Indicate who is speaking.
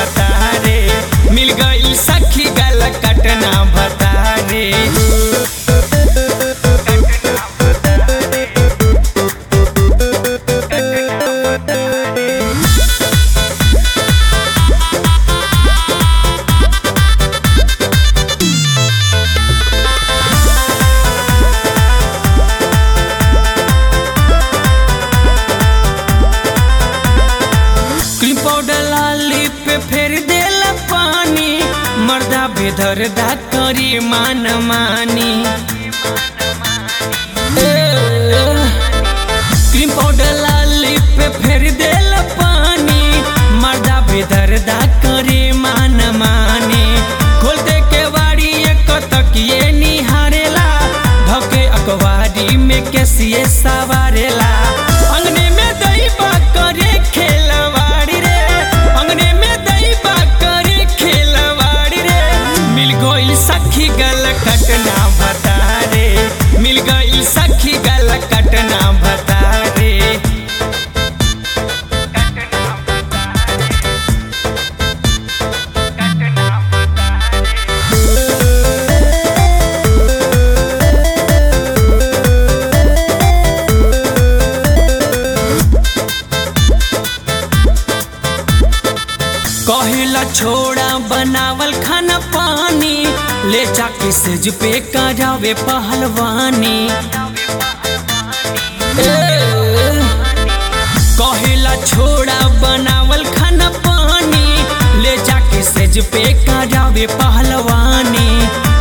Speaker 1: भतारे मिल गई सखी गल कटना भतारे क्रीम पाउडर लाली पे फेर देला पानी मर्दा बेधर दा करी मान मानी ए, क्रीम पाउडर लाली पे फेर देला पानी मर्दा बेधर दा करी मान मानी खोल दे के वाड़ी एक तकिए निहारेला धके अखबारी में कैसिए सवारेला अंगने में दही करे खेलवाड़ी रे अंगने में दही करे खेलवाड़ी रे मिल गई सखी गल कटना भतारे मिल गई सखी गल कटना भतारे कहिला छोड़ा बनावल खाना पानी ले जाके सेज पे करावे पहलवानी ए, कहिला छोड़ा बनावल खाना पानी ले जाके सेज पे करावे पहलवानी